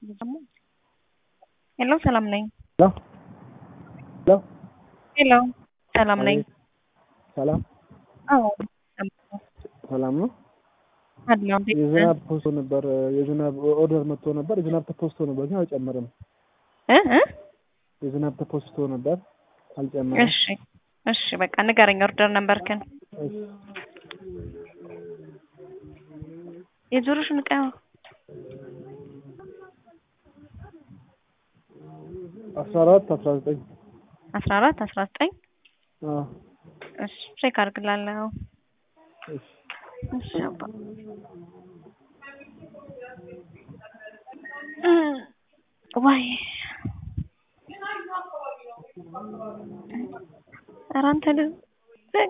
ሄሎ ሰላም ነኝ። ሄሎ ሄሎ ሄሎ ሰላም ነኝ። ሰላም አዎ ሰላም ነው። አድነው እንዴት ነህ? የዝናብ ፖስቶ ነበር የዝናብ ኦርደር መጥቶ ነበር። የዝናብ ተፖስቶ ነበር ግን አልጨመረም። እ እ የዝናብ ተፖስቶ ነበር አልጨመረም። እሺ እሺ በቃ ንገረኝ ኦርደር ነበርክን እሺ የጆሮሽን ዕቃ አስራ አራት አስራ ዘጠኝ አስራ አራት አስራ ዘጠኝ አዎ እሺ ቼክ አድርግላለሁ። እሺ እሺ አባ ዋይ ኧረ አንተ ልጅ